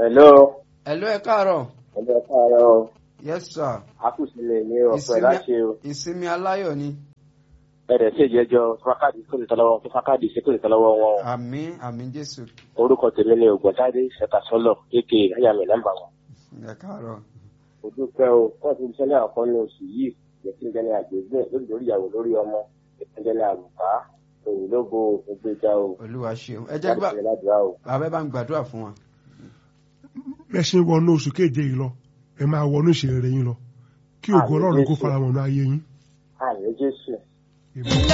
hello Hello ẹ káàárọ̀. hello ẹ káàárọ̀ o Yes sir. akúsílẹ̀ ní ọ̀pẹ láṣẹ o ìsinmi aláyọ̀ ni. ẹ̀rẹ̀ sí ìjẹ́jọ́ fákàdì kò lè tọ́ lọ́wọ́ fún fákàdì sí kò lè tọ́ lọ́wọ́ wọn Àmín àmín Jésù. orúkọ tèmi ni ògbọ́ntàdé ṣẹ̀kasọ́lọ̀ aka ayàmì nọ́mbà wọn. Ẹ káàárọ̀. mo dúpẹ́ o wọ́n ti ṣẹlẹ̀ àkọ́ ní oṣù yìí ìpínlẹ̀ àgbègbè lórí lórí ìyàwó lórí ọmọ ìpínlẹ̀ àlùfá òyìn lógo ògbéjà o Olúwa ṣeun. Ẹ jẹ́ gbà láti ṣe ládùúrà o. bàbá ẹ bá ń gbàdúrà fún wa. bẹ́ẹ̀ ṣe ń wọnú oṣù keje yìí lọ ẹ máa wọnú ìṣẹ̀lẹ̀ yín lọ kí ògo Àmín ọlọ́run kó Jésù. fara wọn ní ayé yín. àmì jésù. Amen.